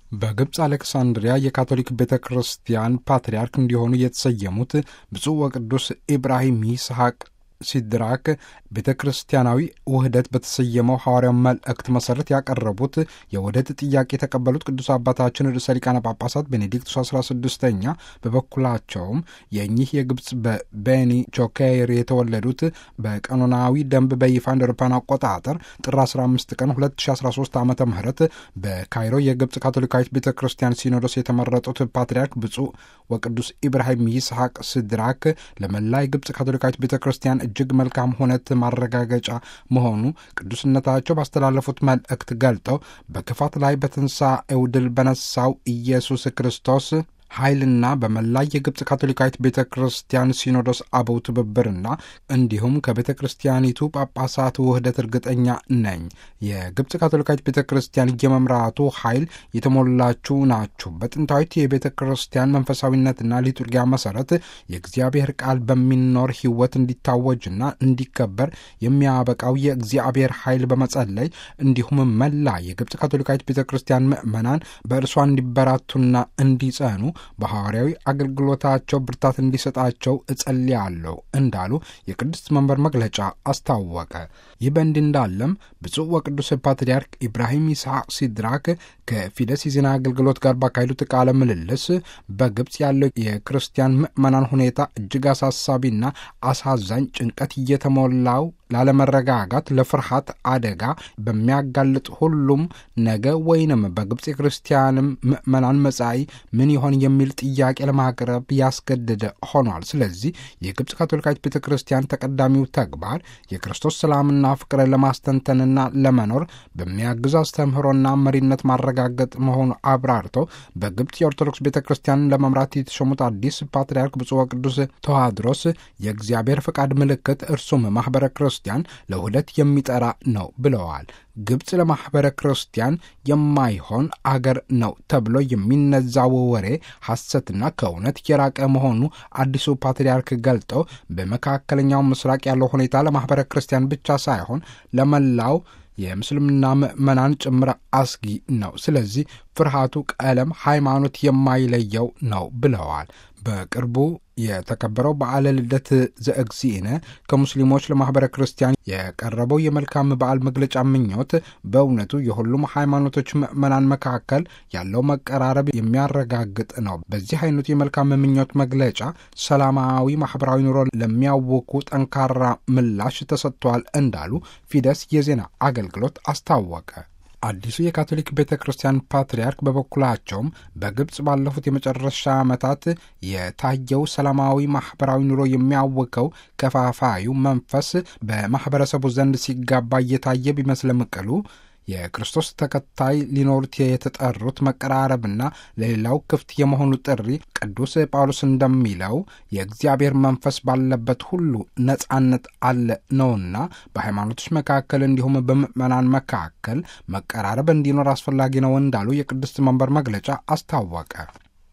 በግብፅ አሌክሳንድሪያ የካቶሊክ ቤተ ክርስቲያን ፓትርያርክ እንዲሆኑ የተሰየሙት ብፁዕ ወቅዱስ ኢብራሂም ይስሐቅ ሲድራክ ቤተ ክርስቲያናዊ ውህደት በተሰየመው ሐዋርያው መልእክት መሠረት ያቀረቡት የውህደት ጥያቄ የተቀበሉት ቅዱስ አባታችን ርዕሰ ሊቃነ ጳጳሳት ቤኔዲክቱስ 16ኛ በበኩላቸውም የእኚህ የግብፅ በቤኒ ቾኬር የተወለዱት በቀኖናዊ ደንብ በይፋ እንደ አውሮፓውያን አቆጣጠር ጥር 15 ቀን 2013 ዓ ም በካይሮ የግብፅ ካቶሊካዊት ቤተ ክርስቲያን ሲኖዶስ የተመረጡት ፓትርያርክ ብፁዕ ወቅዱስ ኢብራሂም ይስሐቅ ሲድራክ ለመላ የግብፅ ካቶሊካዊት ቤተ ክርስቲያን እጅግ መልካም ሁነት ማረጋገጫ መሆኑ ቅዱስነታቸው ባስተላለፉት መልእክት ገልጠው በክፋት ላይ በትንሣኤው ድል በነሳው ኢየሱስ ክርስቶስ ኃይልና በመላ የግብፅ ካቶሊካዊት ቤተ ክርስቲያን ሲኖዶስ አበው ትብብርና እንዲሁም ከቤተ ክርስቲያኒቱ ጳጳሳት ውህደት እርግጠኛ ነኝ። የግብፅ ካቶሊካዊት ቤተ ክርስቲያን የመምራቱ ኃይል የተሞላችሁ ናችሁ። በጥንታዊት የቤተ ክርስቲያን መንፈሳዊነትና ሊቱርጊያ መሰረት የእግዚአብሔር ቃል በሚኖር ሕይወት እንዲታወጅና እንዲከበር የሚያበቃው የእግዚአብሔር ኃይል በመጸለይ እንዲሁም መላ የግብፅ ካቶሊካዊት ቤተ ክርስቲያን ምዕመናን በእርሷ እንዲበራቱና እንዲጸኑ በሐዋርያዊ አገልግሎታቸው ብርታት እንዲሰጣቸው እጸልያለሁ እንዳሉ የቅድስት መንበር መግለጫ አስታወቀ። ይህ በእንዲህ እንዳለም ብፁዕ ወቅዱስ ፓትርያርክ ኢብራሂም ይስሐቅ ሲድራክ ከፊደስ የዜና አገልግሎት ጋር ባካሄዱት ቃለ ምልልስ በግብፅ ያለው የክርስቲያን ምዕመናን ሁኔታ እጅግ አሳሳቢና አሳዛኝ ጭንቀት እየተሞላው ላለመረጋጋት፣ ለፍርሃት አደጋ በሚያጋልጥ ሁሉም ነገ ወይንም በግብፅ የክርስቲያንም ምዕመናን መጻኢ ምን ይሆን የሚል ጥያቄ ለማቅረብ ያስገደደ ሆኗል። ስለዚህ የግብፅ ካቶሊካዊት ቤተ ክርስቲያን ተቀዳሚው ተግባር የክርስቶስ ሰላምና ፍቅርን ለማስተንተንና ለመኖር በሚያግዝ አስተምህሮና መሪነት ማረጋገጥ መሆኑ አብራርተው በግብፅ የኦርቶዶክስ ቤተ ክርስቲያንን ለመምራት የተሾሙት አዲስ ፓትርያርክ ብፁዕ ወቅዱስ ተዋድሮስ የእግዚአብሔር ፈቃድ ምልክት እርሱም ማኅበረ ክርስቲያን ለውህደት የሚጠራ ነው ብለዋል። ግብፅ ለማኅበረ ክርስቲያን የማይሆን አገር ነው ተብሎ የሚነዛው ወሬ ሐሰትና ከእውነት የራቀ መሆኑ አዲሱ ፓትርያርክ ገልጠው በመካከለኛው ምስራቅ ያለው ሁኔታ ለማኅበረ ክርስቲያን ብቻ ሳይሆን ለመላው የምስልምና ምዕመናን ጭምር አስጊ ነው። ስለዚህ ፍርሃቱ ቀለም፣ ሃይማኖት የማይለየው ነው ብለዋል። በቅርቡ የተከበረው በዓለ ልደት ዘእግዚእነ ከሙስሊሞች ለማኅበረ ክርስቲያን የቀረበው የመልካም በዓል መግለጫ ምኞት በእውነቱ የሁሉም ሃይማኖቶች ምዕመናን መካከል ያለው መቀራረብ የሚያረጋግጥ ነው። በዚህ አይነቱ የመልካም ምኞት መግለጫ ሰላማዊ ማኅበራዊ ኑሮ ለሚያውኩ ጠንካራ ምላሽ ተሰጥቷል እንዳሉ ፊደስ የዜና አገልግሎት አስታወቀ። አዲሱ የካቶሊክ ቤተ ክርስቲያን ፓትርያርክ በበኩላቸውም በግብፅ ባለፉት የመጨረሻ ዓመታት የታየው ሰላማዊ ማኅበራዊ ኑሮ የሚያውከው ከፋፋዩ መንፈስ በማኅበረሰቡ ዘንድ ሲጋባ እየታየ ቢመስልም ቅሉ የክርስቶስ ተከታይ ሊኖሩት የተጠሩት መቀራረብና ለሌላው ክፍት የመሆኑ ጥሪ ቅዱስ ጳውሎስ እንደሚለው የእግዚአብሔር መንፈስ ባለበት ሁሉ ነጻነት አለ ነውና በሃይማኖቶች መካከል እንዲሁም በምዕመናን መካከል መቀራረብ እንዲኖር አስፈላጊ ነው እንዳሉ የቅድስት መንበር መግለጫ አስታወቀ።